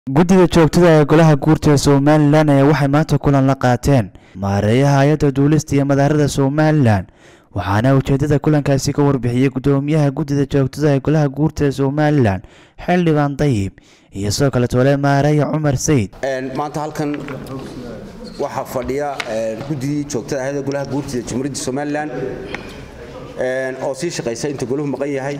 guddida joogtada ee golaha guurta somalilan ayaa waxay maanta kulan la qaateen maareeyaha hay-adda duulista iyo madaarada somalilan waxaana ujeedada kulankaasi ka warbixiyey guddoomiyaha guddida joogtada ee golaha guurta ee somalilan xildhibaan dayib iyo sidoo kale tole maareeya cumar sayid maanta halkan waxaa fadhiya guddidii joogtada ahayd ee golaha guurtida jamhuuriyadda somalilan oo sii shaqaysa inta golahu maqan yahay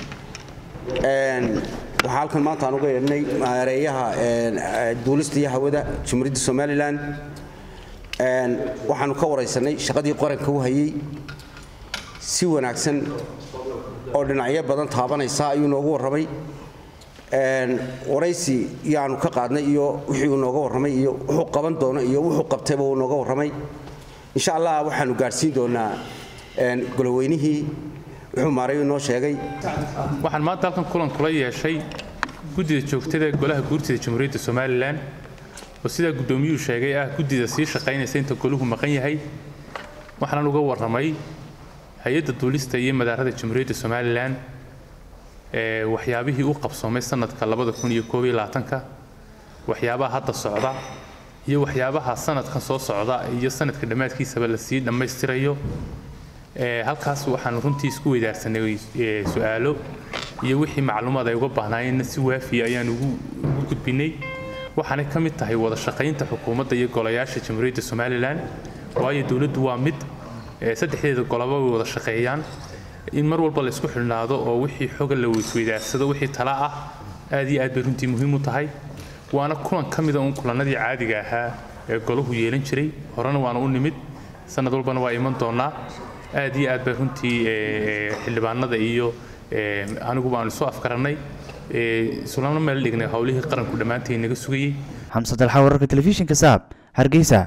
waxaa halkan maanta aan uga yeedhnay maareeyaha duulista iyo hawada jamhuuriyadda somalilan waxaanu ka waraysanay shaqadii qaranka u hayey si wanaagsan oo dhinacyo badan taabanaysa ayuu noogu warramay waraysi yaanu ka qaadnay iyo wixii uu nooga warramay iyo wuxuu qaban doono iyo wuxuu qabtayba uu nooga warramay insha allah waxaanu gaadhsiin doonaa golaweynihii wuxuu maareeyu noo sheegay waxaan maanta halkan kulan kula yeeshay guddida joogtada ee golaha guurtida jamhuuriyadda somalilan oo sidaa guddoomiyuhu sheegay ah guddida sii shaqaynaysa inta golahu maqan yahay waxaanan uga warramay hay-adda duulista iyo madaarada jamhuuriyadda somalilan ee waxyaabihii u qabsoomay sanadka ka waxyaabaha hadda socda iyo waxyaabaha sanadkan soo socda iyo sanadka dhammaadkiisaba lasii dhammaystirayo halkaas waxaan runtii isku weydaarsanay su-aalo iyo wixii macluumaad ay uga baahnaayeenna si waafiya ayaan ugu gudbinay waxaanay ka mid tahay wada shaqaynta xukuumadda iyo golayaasha jamhuuriyadda somalilan waayo dowladdu waa mid saddexdeeda golaba way wada shaqeeyaan in mar walba la isku xidhnaado oo wixii xoga la weysweydaarsado wixii tala ah aad iyo aad bay runtii muhiim u tahay waana kulan ka mida uun kulannadii caadiga ahaa ee golahu yeelan jiray horena waana u nimid sanad walbana waa iman doonaa aad iyo aad bay runtii xildhibaanada iyo aniguba aanu isu afkarannay islana meel dhignay howlihii qaranku dhammaantii naga sugayey xamse dalxa wararka telefishinka saab hargeysa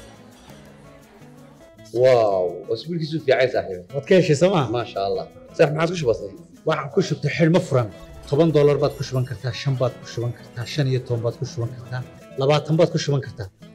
واو اسبوع كيسو في عايز صاحبي waad ka heshay sooma ما شاء الله صح ما عادش بسيط waxaan ku shubtay xidhmo furan toban doolar baad ku shuban kartaa shan baad ku shuban kartaa shan iyo toban baad ku shuban kartaa labaatan baad ku shuban kartaa